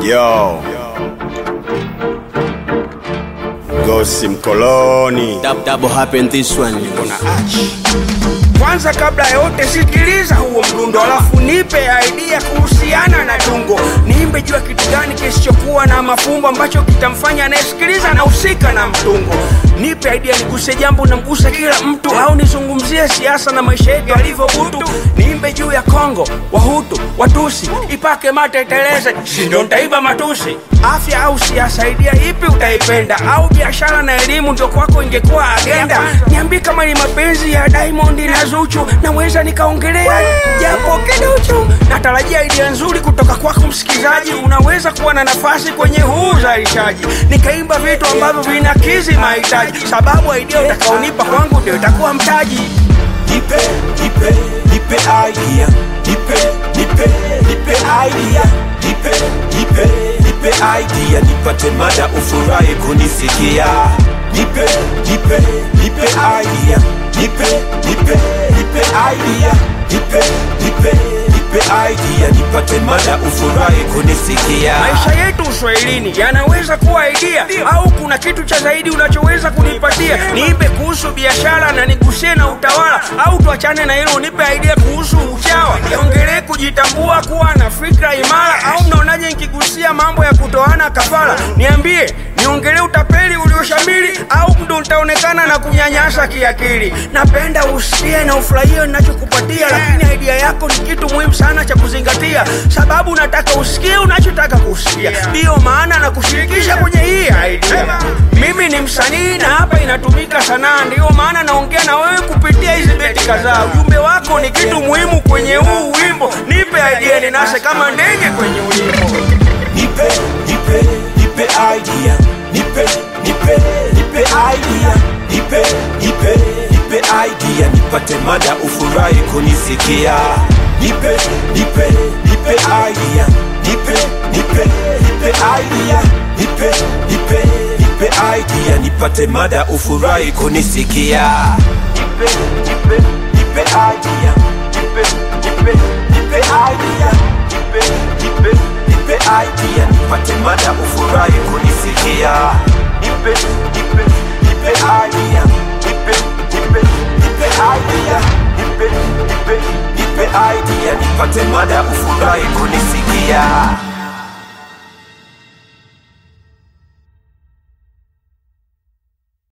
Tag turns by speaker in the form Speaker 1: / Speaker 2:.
Speaker 1: Yo. Gosi mkoloni.
Speaker 2: Dab, double happen this one.
Speaker 1: Kuna achi.
Speaker 3: Kwanza kabla ya yote sikiliza huo mdundo, alafu nipe idea kuhusiana na tungo. Niimbe juu ya kitu gani kisichokuwa na mafumbo ambacho kitamfanya anayesikiliza na husika na mtungo. Nipe idea, niguse jambo namguse kila mtu, au nizungumzie siasa na maisha yetu alivyo butu. Niimbe juu ya Kongo, Wahutu, Watusi, ipake mate iteleze, si ndo nitaiba matusi. Afya au siasa, idea ipi utaipenda? Au biashara na elimu ndio kwako ingekuwa agenda? Niambie kama ni mapenzi ya Diamond na Zuchu, naweza nikaongelea japo kiduchu. Natarajia idea nzuri kutoka kwako msikilizaji, unaweza kuwa na nafasi kwenye huu uzalishaji, nikaimba vitu ambavyo vinakizi mahitaji, sababu idea utakaonipa kwangu ndio itakuwa mtaji.
Speaker 4: Nipe, nipe, nipe idea. Nipe, nipe, nipe idea. Nipe, nipe, nipe idea. Nipate mada ufurahi kunisikia. Nipe, nipe, nipe idea. Nipe, nipe, nipe idea. Nipe, nipe, nipe idea. Nipate mada ufurahi kunisikia.
Speaker 3: maisha yetu uswahilini yanaweza kuwa idea au kuna kitu cha zaidi unachoweza kunipatia niipe kuhusu biashara na nigusie na utawala au tuachane na hilo unipe idea kuhusu uchawa niongelee kujitambua kuwa na fikra imara au mnaonaje nikigusia mambo ya kutoana kafara niambie niongelee utapeli ulioshamili au ndo nitaonekana na kunyanyasa kiakili napenda usikie na ufurahie ninachokupatia lakini idea yako ni kitu muhimu sana cha kuzingatia sababu nataka usikie unachotaka kusikia ndiyo maana na kushirikisha kwenye hii idea mimi ni msanii na hapa inatumika sanaa ndiyo maana naongea na wewe kupitia hizi beti kadhaa ujumbe wako ni kitu muhimu kwenye huu wimbo nipe idea ninase kama ndege kwenye ulimbo
Speaker 4: Nipe, nipe, nipe idea. Nipe, nipe, nipe idea. Nipe, nipe, nipe idea. Nipate mada ufurahi kunisikia. Nipe, nipe, nipe idea. Nipe, nipe, nipe idea. Nipe, nipe, nipe idea. Nipate mada ufurahi kunisikia. Nipe, nipe, nipe idea. Nipe, nipe, nipe idea. Nipe, nipe, nipe idea. Nipate mada ufurahi kunisikia. Nipe, nipe, nipe idea. Nipe, nipe, nipe idea. Nipe, nipe, nipe idea. Nipate mada ufurahi kunisikia.